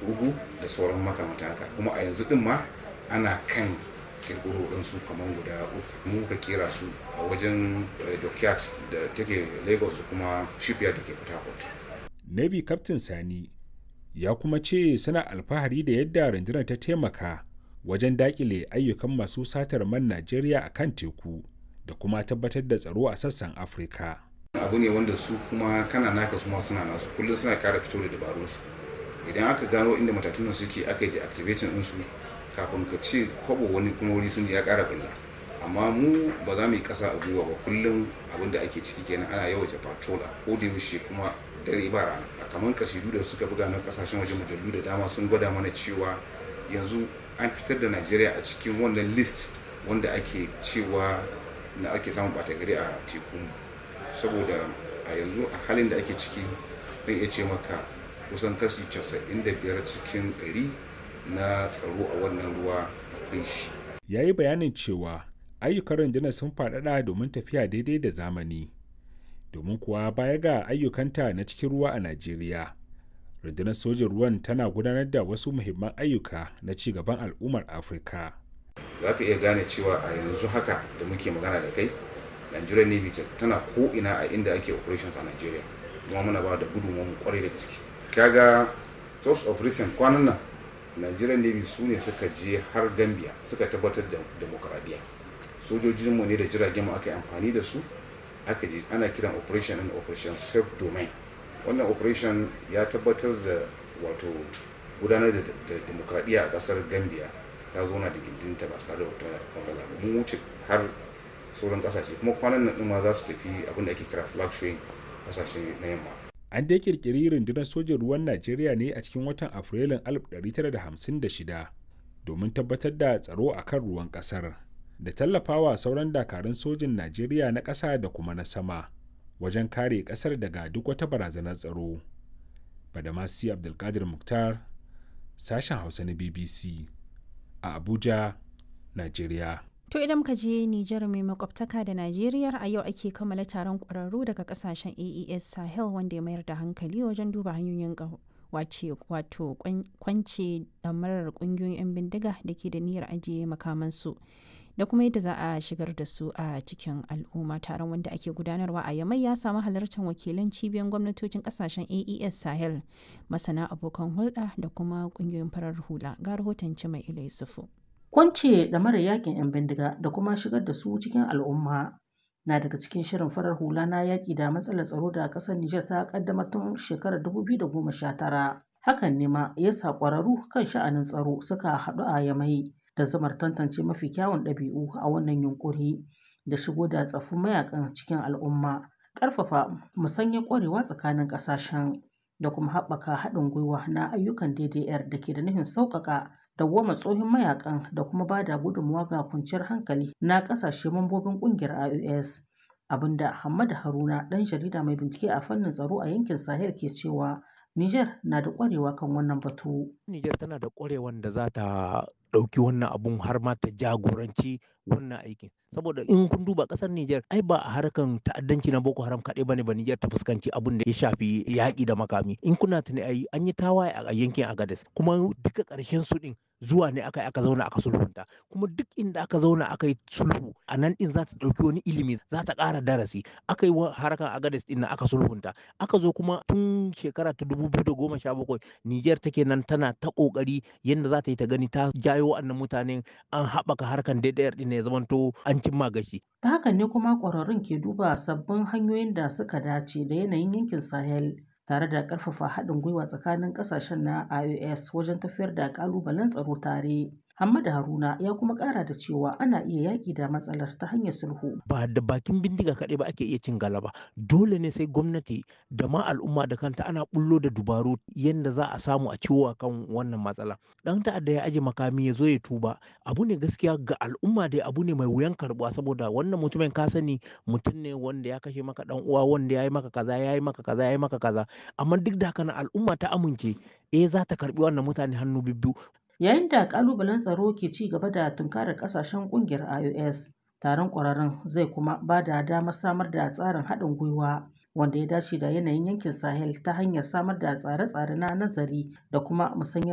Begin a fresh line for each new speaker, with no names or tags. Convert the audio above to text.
ugu da sauran makamata haka kuma a yanzu din ma ana kan kirkiro ɗinsu kamar guda uku mu ka kera su a wajen dockyard da take lagos da kuma shipyard da ke port harcourt
navy captain sani ya kuma ce suna alfahari da yadda rundunar ta taimaka wajen dakile ayyukan masu satar man najeriya a kan teku da kuma tabbatar da tsaro a sassan afirka
abu ne wanda su kuma kana naka su ma suna nasu kullum suna kara fito da dabarunsu idan aka gano inda matatunan suke aka yi deactivating ɗinsu kafin ka ce kwabo wani kuma wuri sun ya kara billa amma mu ba za mu yi kasa a gwiwa ba kullum abin da ake ciki kenan ana yawaita patrol a ko da yaushe kuma dare ba rana a kamar kasidu da suka buga na kasashen waje mujallu da dama sun gwada mana cewa yanzu an fitar da najeriya a cikin wannan list wanda ake cewa na ake samun bata gari a teku saboda a yanzu a halin da ake ciki zan iya ce maka kusan kashi 95 cikin 100 na tsaro a wannan ruwa akwai shi.
Ya yi bayanin cewa ayyukan rundunar sun faɗaɗa domin tafiya daidai da zamani. Domin kuwa baya ga ayyukanta na cikin ruwa a Najeriya, rundunar sojin ruwan tana gudanar da wasu muhimman ayyuka na ci gaban al'ummar Afirka.
Za ka iya gane cewa a yanzu haka da muke magana da kai, Nigerian Navy tana ko'ina a inda ake operations a Najeriya. Kuma muna ba da gudunmu kwarai da gaske. Kaga source of recent kwanan nan nigerian navy su ne suka je har gambia suka tabbatar da demokradiyya sojojinmu ne da jiragen mu aka yi amfani da su aka je ana kiran operation and operation self domain wannan operation ya tabbatar da wato gudanar da demokradiyya a kasar gambia ta zauna da gindinta ba tare da wata matsala ba mun wuce har sauran kasashe kuma kwanan nan ma za su tafi abin da ake kira flag showing kasashe na yamma
an dai kirkiri rundunar sojin ruwan najeriya ne a cikin watan afrilun 1956 domin tabbatar da tsaro a kan ruwan kasar da tallafawa sauran dakarun sojin najeriya na ƙasa da kuma na sama wajen kare ƙasar daga duk wata barazanar tsaro badamasi abdulkadir muktar sashen hausa na bbc a abuja najeriya
To idan ka je Nijar mai makwabtaka da Najeriya a yau ake kammala taron ƙwararru daga kasashen AES Sahel wanda ya mayar da hankali wajen duba hanyoyin wace wato kwance damarar ƙungiyoyin 'yan bindiga da ke da niyyar ajiye makamansu da kuma yadda za a shigar da su a cikin al'umma taron wanda ake gudanarwa a yamai ya samu halartar wakilan cibiyar gwamnatocin kasashen AES Sahel masana abokan hulɗa da kuma ƙungiyoyin farar hula ga rahoton mai ila Yusufu.
Kwance da mara yakin 'yan bindiga da kuma shigar da su cikin al'umma na daga cikin shirin farar hula na yaƙi da matsalar tsaro da ƙasar Nijar ta ƙaddamar tun shekarar 2019. Hakan ne ma ya sa ƙwararru kan sha'anin tsaro suka haɗu a yamai da zamar tantance mafi kyawun ɗabi'u a wannan yunƙuri da shigo da tsaffin mayakan cikin al'umma, ƙarfafa musanyar ƙwarewa tsakanin ƙasashen da kuma haɓaka haɗin gwiwa na ayyukan DDR da ke da nufin sauƙaƙa dawwama tsohon mayakan da kuma ba da gudunmawa ga kwanciyar hankali na kasashe mambobin kungiyar IOS abinda Hamad Haruna dan jarida mai bincike a fannin tsaro a yankin Sahel ke cewa Niger na da kwarewa kan wannan batu.
Niger tana da kwarewan da za ta ɗauki wannan abun har ma ta jagoranci wannan aikin. Saboda in kun duba ƙasar Niger ai ba a harkan ta'addanci na Boko Haram kaɗai bane ba Niger ta fuskanci abun da ya shafi yaƙi da makami. In kuna tuni ai an yi tawaye a yankin Agadez kuma duka ƙarshen su ɗin zuwa ne aka aka zauna aka sulhunta kuma duk inda aka zauna aka yi sulhu a nan din za ta ɗauki wani ilimi za ta ƙara darasi aka yi harkar agades din aka sulhunta aka zo kuma tun shekara ta dubu biyu da goma sha bakwai niger take nan tana ta ƙoƙari yadda za ta yi ta gani ta jayo wa'annan mutanen an haɓaka harkar daidayar din ya zamanto an cimma gashi.
ta hakan ne kuma ƙwararrun ke duba sabbin hanyoyin da suka dace da yanayin yankin sahel tare da ƙarfafa haɗin gwiwa tsakanin ƙasashen na IOS wajen tafiyar da ƙalubalen tsaro tare. Hamada Haruna ya kuma ƙara da cewa ana iya yaƙi da matsalar ta hanyar sulhu.
Ba da bakin bindiga kaɗai ba ake iya cin galaba. Dole ne sai gwamnati da ma al'umma da kanta ana bullo da dubaru yadda za a samu a ciwo kan wannan matsala. Ɗan ta'adda ya aje makami ya zo ya tuba. Abu ne gaskiya ga al'umma dai abu ne mai wuyan karɓuwa saboda wannan mutumin ka sani mutum ne wanda ya kashe maka ɗan uwa wanda ya yi maka kaza ya yi maka kaza ya yi maka kaza. Amma duk da haka al'umma ta amince eh za ta karɓi wannan mutane hannu bibbiyu.
Yayin da kalubalen tsaro ke ci gaba da tunkarar kasashen kungiyar IOS, taron ƙwararrun zai kuma ba da damar samar da tsarin haɗin gwiwa wanda ya dace da yanayin yankin Sahel ta hanyar samar da tsare-tsare na nazari da kuma musanyar